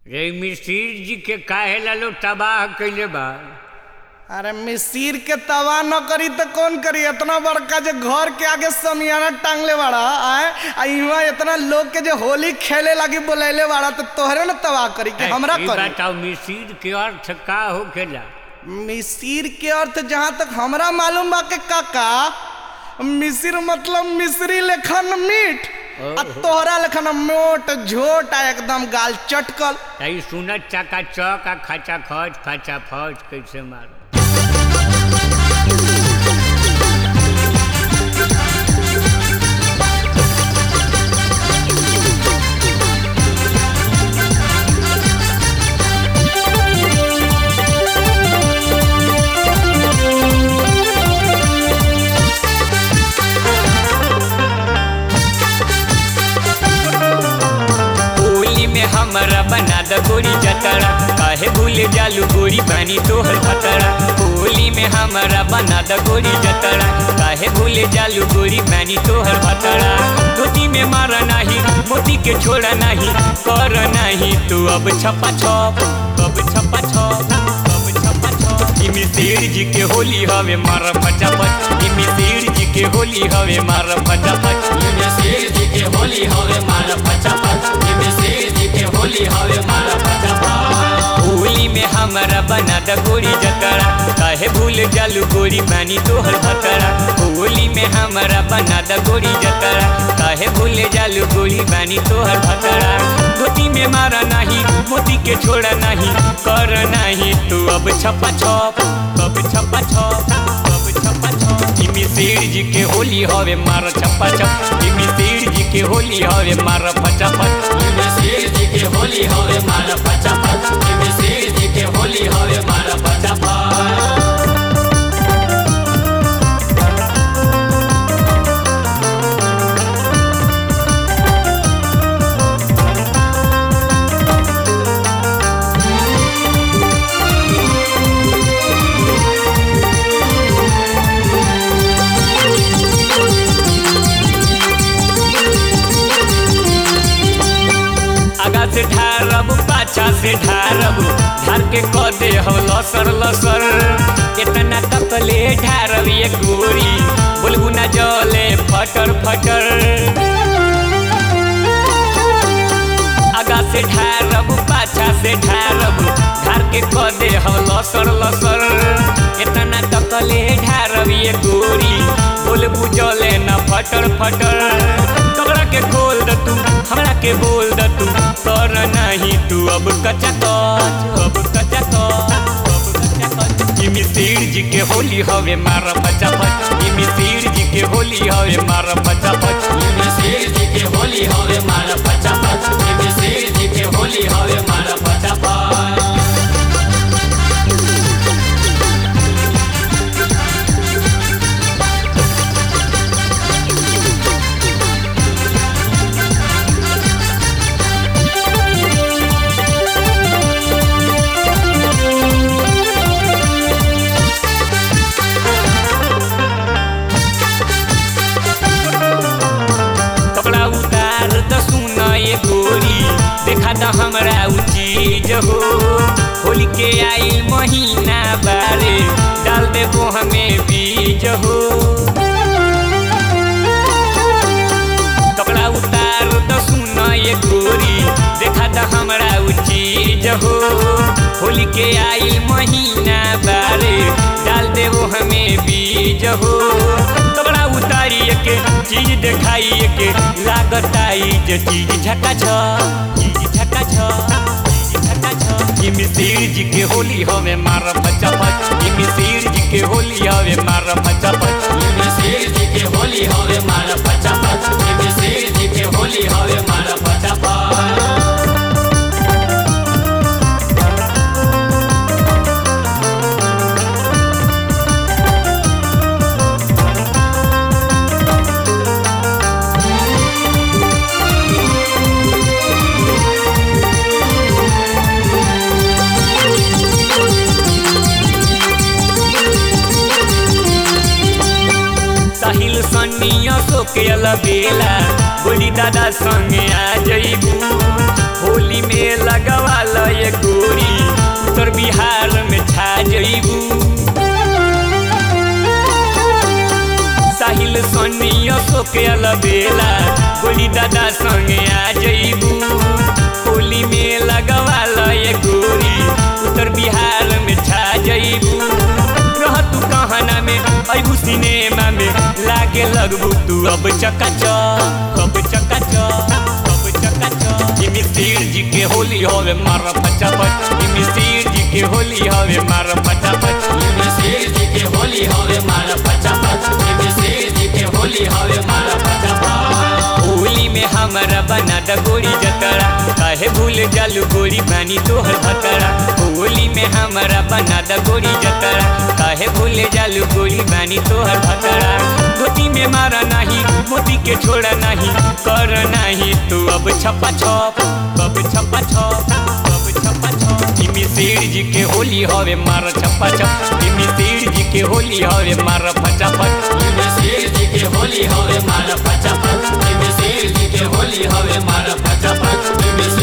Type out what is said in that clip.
रे मिस्त्री जी के काहे ला लोग तबाह कइले बा अरे मिसिर के तवा न करी तो कौन करी इतना बड़का जो घर के आगे समियाना टांगले बाड़ा आए आ इहाँ इतना लोग के जो होली खेले लगी बोलैले बाड़ा तो तोहरे न तबाह करी कि हमरा ई करी बताओ मिस्त्री के अर्थ का होखेला मिसिर के अर्थ जहाँ तक हमरा मालूम बा के काका मिसिर मतलब मिश्री लेखन मीठ आ तोहरा लेखन मोट झोट आ एकदम गाल चटकल तई सुनत चका चक आ खचा खच खचा फच कैसे मारो होली में हमरा बना द गोरी जतरा काहे भूल जालू गोरी बानी तोहर खतरा होली में हमरा बना द गोरी जतरा काहे भूल जालू गोरी बानी तोहर खतरा धोती में मारा नाही मोती के छोड़ा नाही कर नाही तू अब छपा छप अब छपा छप अब छपा छप इमी शेर जी के होली हवे मार फटाफट इमी शेर जी के होली हवे मार फटाफट इमी शेर जी के होली हवे मार फटाफट इमी शेर जी के होली हवे मार फटाफट होली में हमरा बना द गोरी जतरा काहे भूल जालू गोरी बानी तोहर भतरा होली में हमरा बना द गोरी जतरा काहे भूल जालू गोरी बानी तोहर भतरा धोती में मारा नाही मोती के छोड़ा नाही कर नाही तू अब छपा छप अब छपा छप अब छपा छप इमी शेर जी के होली हवे मार छपा छप इमी शेर जी के होली हवे मार फटाफट इमी शेर जी के होली हवे मार फटाफट इमी शेर जी के होली हवे मार फटाफट आगा से ढारब पाछा से ढारब ढार के क दे हो लसर लसर इतना तकले ढारब ये गोरी बोलबू ना जले फटर फटर आगा से ढारब पाछा से ढारब ढार के क दे हो लसर लसर इतना तकले ढारब ये गोरी बोलबू जले ना फटर फटर तोरा के खोल द तू हमरा के बोल द तू कर नहीं तू अब कच्चा कच अब कच्चा कच अब कच्चा कच इमी शेर जी के होली हवे मार फटाफट इमी शेर जी के होली हवे मार फटाफट इमी शेर जी के होली हवे मार फटाफट इमी शेर जी के होली हवे मार फटाफट कपड़ा उतार द सुना ये गोरी देखा द हमरा उ चीज हो होली के आइल महीना बारे डाल दे वो हमें बीज हो कपड़ा उतार द सुना ये गोरी देखा द हमरा उ चीज हो होली के आइल महीना बारे डाल दे वो हमें बीज हो कपड़ा उतारी के चीज देखाई के लागत आई जे चीज झका छ चीज झका छ चीज झका छ इमी शेर जी के होली हवे मार फटाफट इमी शेर जी के होली हवे मार फटाफट इमी शेर जी के होली हवे मार फटाफट इमी शेर जी के होली हवे मार फटाफट साहिल सन्निया सोके बेला बोली दादा संगे आ जइबू होली में लगवा ल ये गोरी उत्तर बिहार में छा जइबू साहिल सोनिया सोके अलबेला गोली दादा संगे आ जइबू होली में लगवा ल ये गोरी उत्तर बिहार में छा जइबू रह तू कहना में अबू सिनेमा में लागे लगबू तू अब चकाचक अब चकाचक अब चकाचक ई मिस्तिर जी के होली होवे मार फटाफट ई मिस्तिर जी के होली होवे मार फटाफट ई मिस्तिर जी के होली होवे मार फटाफट ई मिस्तिर जी के होली होवे मार फटाफट होली में हमारा बना द गोरी जतरा काहे भूल जालू गोरी बानी तोहर भतरा होली में हमारा बना द गोरी जतरा काहे भूल जालू गोरी बानी तोहर भतरा धोती में मारा नहीं मोती के छोड़ा नहीं कर नहीं तू अब छपा छप अब छपा छप अब छपा छप ई मिसिर जी के होली हवे मार छपा छप ई मिसिर जी के होली हवे मार फटाफट ई मिसिर जी के होली हवे मार फटाफट ई मिसिर जी के होली हवे मार फटाफट ई मिसिर